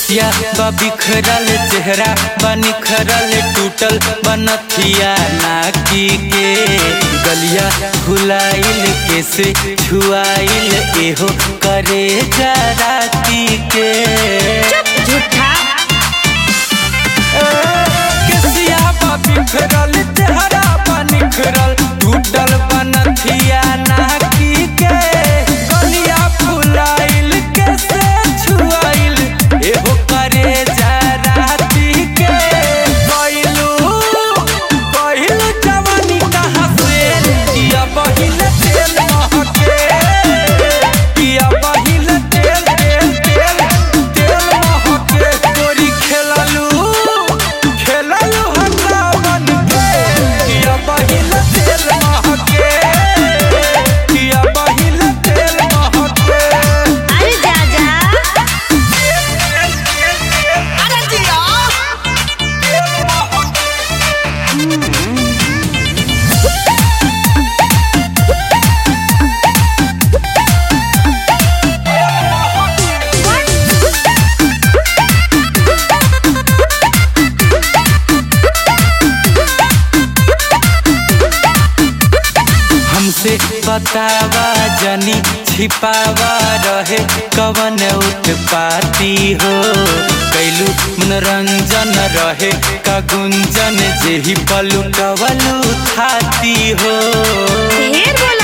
केसिया बा बिखरल चेहरा बा निखरल टूटल बनथिया नाकी के गलिया फुलाइल कैसे छुआइल एहो करे राती के झूठा केसिया बा बिखरल चेहरा बा निखरल टूटल बनथिया नाकी के गलिया फुलाइल कैसे छुआइल एहो करे राती के कइलू कइलू जवानी कहाँ से किया बहिल तेल महके किया बहिल तेल तेल तेल तेल महके गोरी खेललू खेललू हमरा मन के किया बहिल तेल महके किया बहिल तेल महके अरे जा जा अरे जिया हमसे बतावा जनी छिपावा रहे कवन उत्पाती हो कैलू मनोरंजन रहे का गुंजन जेही पलू कवलू थाती हो ढेर बोला